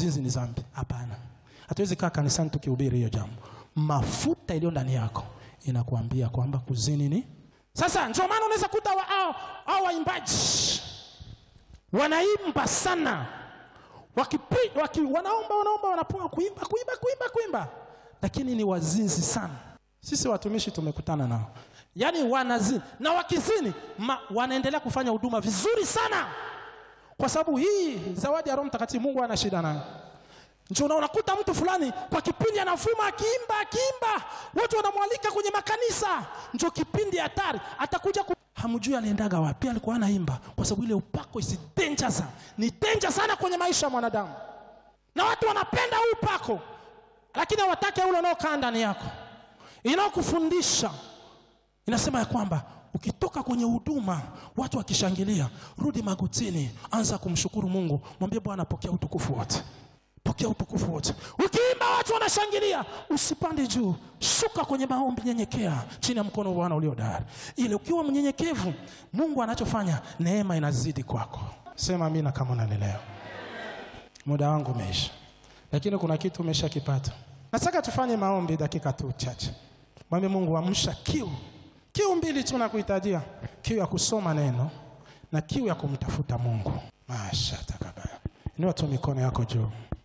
uzinzi ni dhambi. Hapana, hatuwezi kaa kanisani tukihubiri hiyo jambo. Mafuta iliyo ndani yako inakuambia kwamba kuzini ni sasa. Ndio maana unaweza kuta wa, au, au waimbaji wanaimba sana wakipi, waki, wanaomba wanaomba wanapoa kuimba kuimba kuimba kuimba, lakini ni wazinzi sana. Sisi watumishi tumekutana nao, yaani wanazini na wakizini ma, wanaendelea kufanya huduma vizuri sana, kwa sababu hii zawadi ya Roho Mtakatifu Mungu ana shida nayo. Ndio unakuta mtu fulani kwa kipindi anavuma akiimba akiimba, watu wanamwalika kwenye makanisa, ndio kipindi hatari, atakuja ku... hamjui aliendaga wapi, alikuwa anaimba, kwa sababu ile upako isi danger sana, ni danger sana kwenye maisha ya mwanadamu, na watu wanapenda huu upako, lakini hawataki ule unaokaa ndani yako, inaokufundisha inasema ya kwamba ukitoka kwenye huduma watu wakishangilia, rudi magotini, anza kumshukuru Mungu, mwambie Bwana, pokea utukufu wote pokea utukufu wote. Ukiimba watu wanashangilia, usipande juu, shuka kwenye maombi, nyenyekea chini ya mkono wa Bwana ulio hodari. Ile ukiwa mnyenyekevu, Mungu anachofanya, neema inazidi kwako. Sema amina kama unanielewa. Muda wangu umeisha, lakini kuna kitu umeshakipata. Nataka tufanye maombi dakika tu chache. Mwambie Mungu, amsha kiu, kiu mbili tu nakuhitajia, kiu ya kusoma neno na kiu ya kumtafuta Mungu. Masha takabaya. Inua tu mikono yako juu.